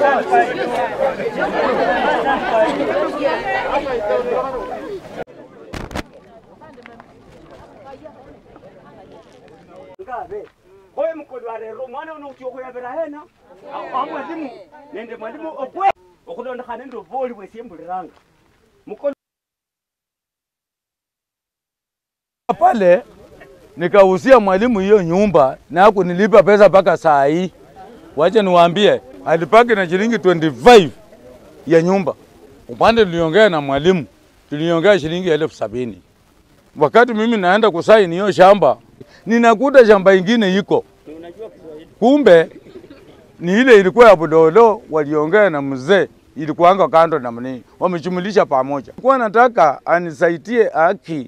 ngabe koye mukolo rero mwana uno uti okuyavira hena amwalimu nende mwalimu okwe okulondekhana nende oboli bwesiembuliranga mukolo pale nikahusia mwalimu hiyo nyumba na kunilipa pesa mpaka saa hii. Wacha niwaambie, alipaki na shilingi 25 ya nyumba. Upande tuliongea na mwalimu, tuliongea shilingi elfu sabini. Wakati mimi naenda kusaini hiyo shamba, ninakuta shamba ingine iko kumbe ni ile ilikuwa ya Budolo, waliongea na mzee, ilikuanga kando na mnini, wamechumulisha pamoja. Kwa nataka anisaidie haki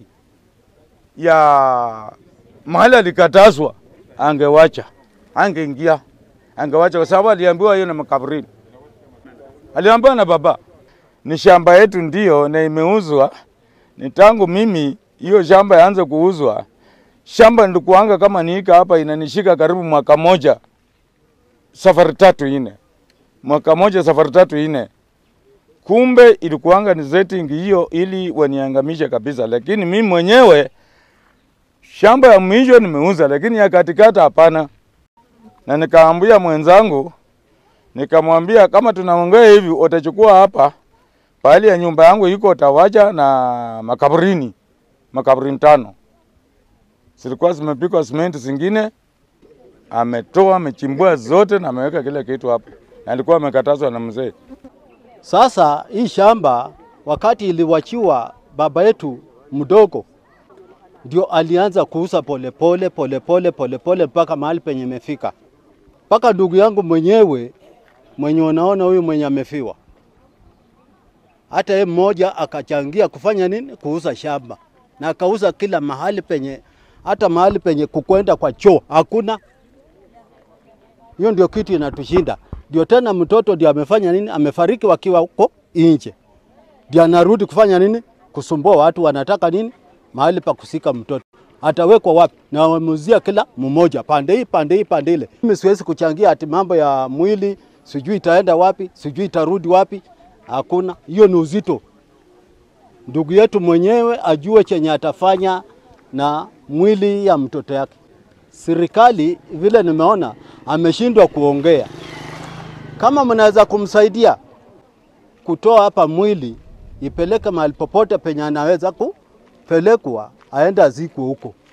ya mahali alikatazwa, angewacha, angeingia, angewacha kwa sababu aliambiwa hiyo na makaburini. Aliambiwa na baba, ni shamba yetu ndio na imeuzwa. Ni tangu mimi hiyo shamba yaanze kuuzwa, shamba nilikuanga kama niika hapa, inanishika karibu mwaka moja, safari tatu ine, mwaka moja safari tatu ine. Kumbe ilikuanga ni setting hiyo ili waniangamishe kabisa, lakini mimi mwenyewe shamba ya mwisho nimeuza, lakini ya katikati hapana. Na nikaambia mwenzangu, nikamwambia kama tunaongea hivi, utachukua hapa pahali ya nyumba yangu iko, utawacha na makaburini, makaburini tano zilikuwa zimepikwa simenti, zingine ametoa amechimbua zote na ameweka kila kitu hapo, na alikuwa amekatazwa na mzee. Sasa hii shamba wakati iliwachiwa baba yetu mdogo, ndio alianza kuuza polepole polepole polepole mpaka mahali penye imefika, mpaka ndugu yangu mwenyewe mwenye unaona huyu mwenye amefiwa, hata yeye mmoja akachangia kufanya nini, kuuza shamba na akauza kila mahali penye, hata mahali penye kukwenda kwa choo hakuna. Hiyo ndio kitu inatushinda. Ndio tena mtoto ndio amefanya nini, amefariki wakiwa huko nje, ndio anarudi kufanya nini, kusumbua watu. Wanataka nini, mahali pa kusika mtoto atawekwa wapi? Na wamemuzia kila mmoja pande hii pande hii pande ile. Mimi siwezi kuchangia ati mambo ya mwili, sijui itaenda wapi, sijui itarudi wapi. Hakuna, hiyo ni uzito. Ndugu yetu mwenyewe ajue chenye atafanya na mwili ya mtoto yake. Serikali vile nimeona ameshindwa kuongea. Kama mnaweza kumsaidia kutoa hapa mwili ipeleke mahali popote penye anaweza kupelekwa, aende azikwe huko.